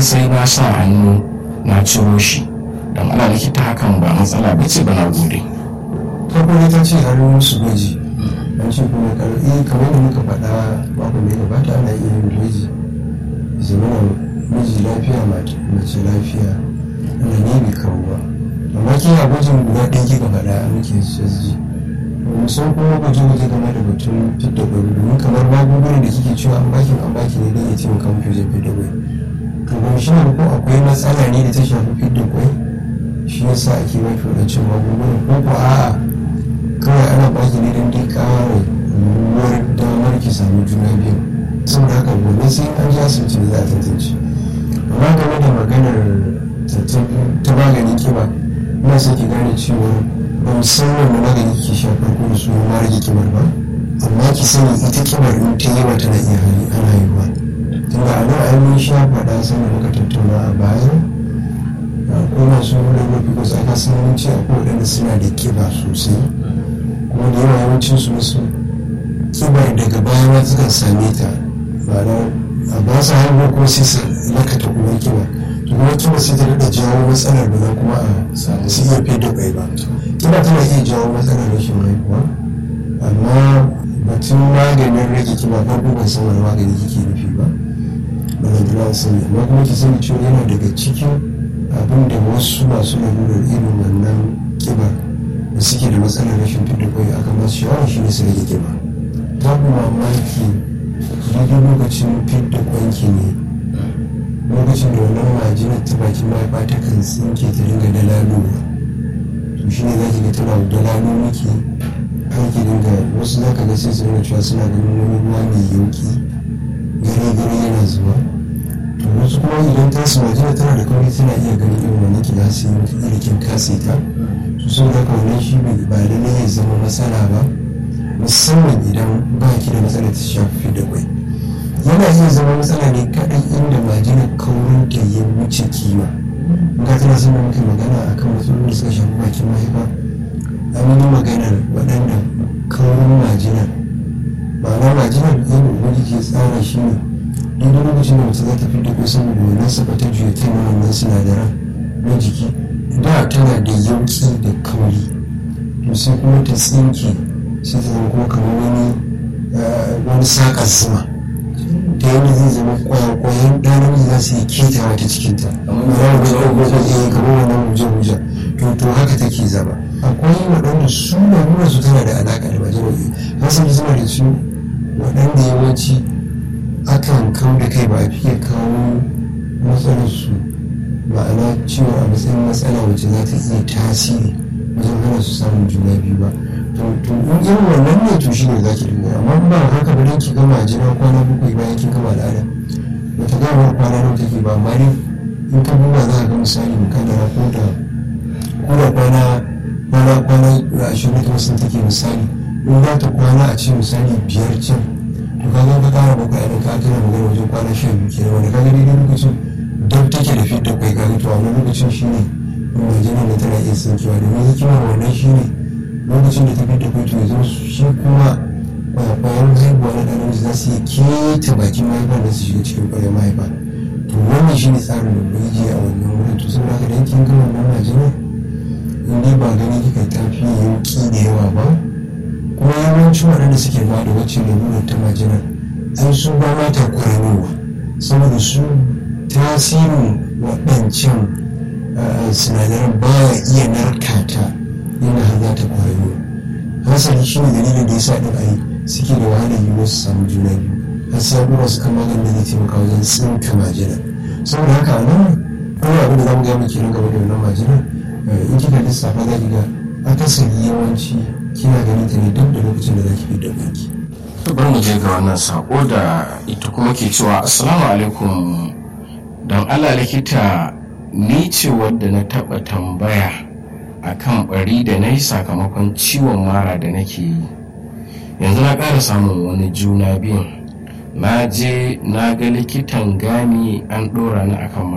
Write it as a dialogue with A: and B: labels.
A: sai na sa hannu na ciro shi don ana likita hakan ba matsala ba ce ba na gode
B: farko ta ce har musu gwaji an ce kuma karfi kamar da muka faɗa mako mai gabata ana iya yin gwaji zamana miji lafiya mace lafiya ana ne bai kawo ba amma ke a gwajin guda ɗaya kika faɗa a muke sasji musan kuma gwaje-gwaje game da batun fidda gwai domin kamar magungunan da kike cewa an baki an baki ne don ya taimaka muku wajen fidda gwai to ba shi ko akwai matsala ne da ta shafi fidda gwai shi yasa ake baki wadancan magungunan ko ko a'a kawai ana baki ne don dai ƙara yiwuwar damar ki samu juna biyu saboda haka gobe sai an ji asibiti da za a tantance amma game da maganar ta magani kiba ina son ki gane cewa ba musamman da magani ke sha farko da su ma rage kibar ba amma ki sani ita kibar in ta yawa tana iya hali ana yi ba tunda a nan ai mun sha faɗa sanda muka tattauna a baya ko masu lalurar because aka san mun ce akwai waɗanda suna da kiba sosai kuma da yawa yawancin su wasu kibar daga baya ma sukan same ta ba a ba su haihuwa kuma sai su lakata kuma kiba to kuma kiba sai ta daɗa jawo matsalar ba za kuma a su iya fi da ƙwai ba kiba tana iya jawo matsalar rashin haihuwa amma batun maganin rage kiba farko ban san wani magani kike nufi ba ba zan jira sani amma kuma ki sani cewa yana daga cikin abin da wasu masu lalurar irin wannan kiba da suke da matsalar rashin fidda kwai aka masu shawara shi ne su rage kiba ta kuma mamaki daidai lokacin fidda kwanki ne lokacin da wannan majinar ta bakin mahaifa ta kan tsinke ta dinga dalalowa to shi ne za ki ga tana dalalo miki aiki dinga wasu za ka ga sai su nuna cewa suna ganin wani ruwa mai yauki gare gare yana zuwa to wasu kuma idan ta su majina tana da kauri tana iya ganin irin wannan kilasi irikin kase ta su sun haka wannan shi ba lallai ya zama matsala ba musamman idan ba ki da matsalar ta shafi da kwai yana iya zama matsala ne kaɗai inda majinar kaurin ta ya wuce kima ga tana son muke magana akan matsalolin da suka shafi bakin mahaifa an yi maganar waɗanda kaurin majinar ma'ana majinar yadda ubangiji ke tsara shi ne daidai lokacin da mace za ta fidda kai saboda wannan saba ta juya ta na wannan sinadaran na jiki da tana da yauki da kauri to sai kuma ta tsinke sai ta zama kuma kamar wani wani saƙar zuma ta yadda zai zama kwayakwayan ɗanar za su yi ketawa ta cikinta kamar wannan huje-huje to haka take zama akwai waɗanda su nuna su tana da alaƙa da majalisar hasali suna da su waɗanda yawanci akan kawo da kai ba a fiye kawo matsalar su ma'ana cewa a matsayin matsala wacce za ta iya tasiri wajen hana su samun juna biyu ba to in irin wannan ne to shine za ki dinga amma ba haka ba dan ki gama jira kwana bakwai bayan kin gama al'ada ba ta gama kwana nawa take ba amma dai in ka duba za ka ga misali mukadara ko da ko da kwana kwana kwana ashirin da wasu take misali in za ta kwana a ce misali biyar can to ka ka kara bakwai a ka kana magana wajen kwana sha biyu kenan wanda ka ga daidai lokacin dab take da fit da kai ka ga to a wani lokacin shine majina da tana iya tsinkewa domin hikimar wannan shine lokacin da ta fit da kai to yanzu shi kuma kwayakwayan haihuwa na ɗan za su yi keta bakin mahaifa da su shiga cikin ƙwayar mahaifa to wannan shine tsarin da ubangiji a wannan wurin to saboda haka dan kin gama wannan majina in dai ba gani kika tafi yanki da yawa ba kuma yawancin waɗanda suke ba da wacce lalurar ta majinar an su ba ma ta kwaranowa saboda su tasirin waɗancan sinadaran ba ya iya narkata yana har za ta kwarano hasali shi ne dalilin da ya sa ɗin ayi suke da wahalar yiwuwar su samu juna biyu har sai kuma su kama ganin da zai taimaka wajen tsinka majinar saboda haka a nan kuma abin da za mu gaya muke nan gaba da wannan majinar in kika lissafa za ki ga akasari yawanci kina ganin ta ne duk da lokacin da za ki fi da banki.
A: bari mu je ga wannan sako da ita kuma ke cewa assalamu alaikum don allah likita ni ce wadda na taba tambaya akan bari da na yi sakamakon ciwon mara da nake yi yanzu na ƙara samun wani juna biyun na je na ga likitan gani an ɗora ni akan